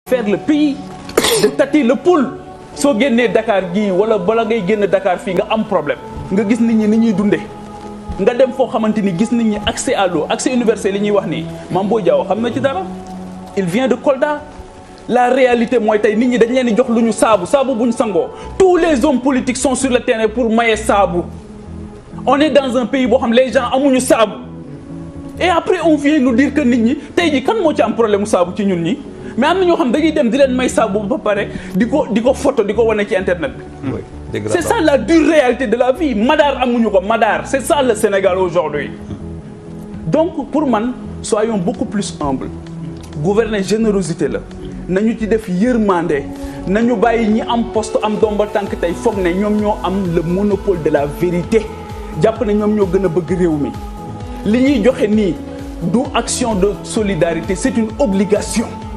faire le pays de tâter le pouls soo génnee Dakar gii wala bala ngay génn Dakar fii nga am problème nga gis nit ñi ni ñuy dundee nga dem foo xamante ni gis nit ñi accès à l'eau accès universel li ñuy wax nii Mame Boye Diao xam na ci dara il vient de Kolda la réalité mooy tey nit ñi dañ leen di jox lu ñu saabu saabu bu ñu sangoo tous les hommes politiques sont sur le terrain pour maye saabu on est dans un pays boo xam les gens amuñu saabu et après on vient nous dire que nit ñi tey jii kan moo ci am problème mu saabu ci ñun ñi mais am na ñoo xam dañuy dem di leen may saabu ba pare di ko di ko photo di ko wane ci internet bi. c'est ça la dure réalité de la vie Madar amuñu ko Madar c'est ça le Sénégal aujourd'hui donc pour man soyons beaucoup plus humbles gouverner générosité la nañu ci def yërmande nañu bàyyi ñi am poste am domba tànk tey foog ne ñoom ñoo am le monopole de la vérité jàpp ne ñoom ñoo gën a bëgg réew mi li ñuy joxe nii du action de solidarité c'est une obligation